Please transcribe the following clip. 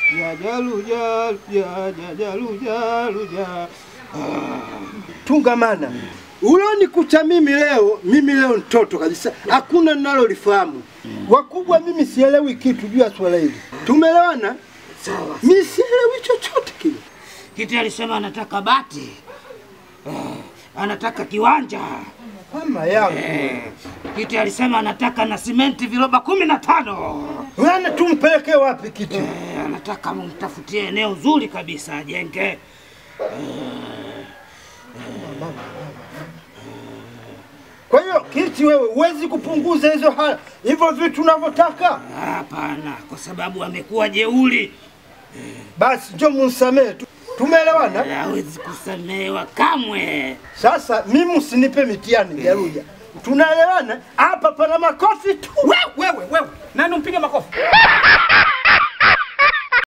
jajaluja jajalujaluja tungamana ulonikuta mimi leo, mimi leo mtoto kabisa, hakuna ninalolifahamu. Wakubwa mimi sielewi kitu juu ya swala hili, tumeelewana? Sawa. Mimi sielewi chochote kile. Kiti alisema anataka bati, eh, anataka kiwanja. Mama yangu Eh, Kiti alisema anataka na simenti viroba kumi na tano. Wana tumpeleke wapi kiti? Eh, anataka mumtafutie eneo zuri kabisa ajenge. Kwa hiyo kiti, wewe huwezi kupunguza hizo ha- hivyo vitu unavyotaka? Hapana, kwa sababu amekuwa jeuri, Basi njoo munsamehe tu, tumeelewana? hawezi kusamehewa kamwe. Sasa mimi usinipe mitihani Jaruja, tunaelewana? Hapa pana makofi tu. Wewe wewe wewe, nani umpige makofi?